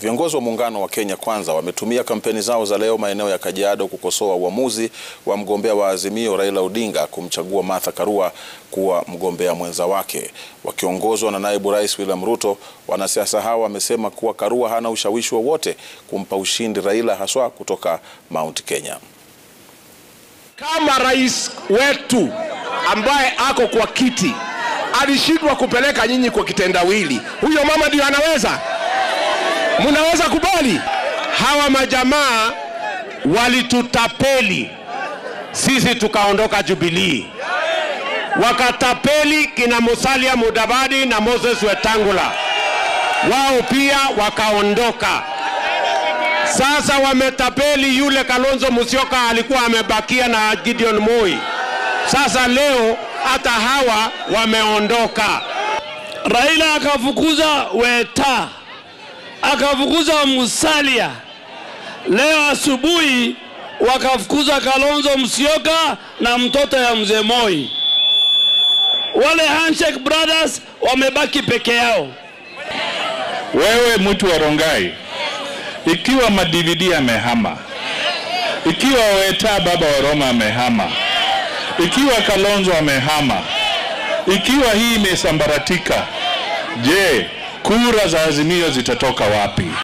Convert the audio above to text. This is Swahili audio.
Viongozi wa muungano wa Kenya Kwanza wametumia kampeni zao za leo maeneo ya Kajiado kukosoa uamuzi wa mgombea wa Azimio Raila Odinga kumchagua Martha Karua kuwa mgombea mwenza wake. Wakiongozwa na naibu rais William Ruto, wanasiasa hao wamesema kuwa Karua hana ushawishi wowote kumpa ushindi Raila, haswa kutoka Mount Kenya. Kama rais wetu ambaye ako kwa kiti alishindwa kupeleka nyinyi kwa kitendawili, huyo mama ndio anaweza? Mnaweza kubali? Hawa majamaa walitutapeli sisi, tukaondoka Jubilee, wakatapeli kina Musalia Mudavadi na Moses Wetangula, wao pia wakaondoka. Sasa wametapeli yule Kalonzo Musyoka alikuwa amebakia na Gideon Moi. Sasa leo hata hawa wameondoka. Raila akafukuza Weta, akafukuza Musalia. Leo asubuhi wakafukuza Kalonzo Musyoka na mtoto ya mzee Moi. Wale handshake brothers wamebaki peke yao. Wewe mtu wa Rongai, ikiwa madividi amehama, ikiwa Weta baba wa Roma amehama, ikiwa Kalonzo amehama, ikiwa hii imesambaratika, je, kura za Azimio zitatoka wapi?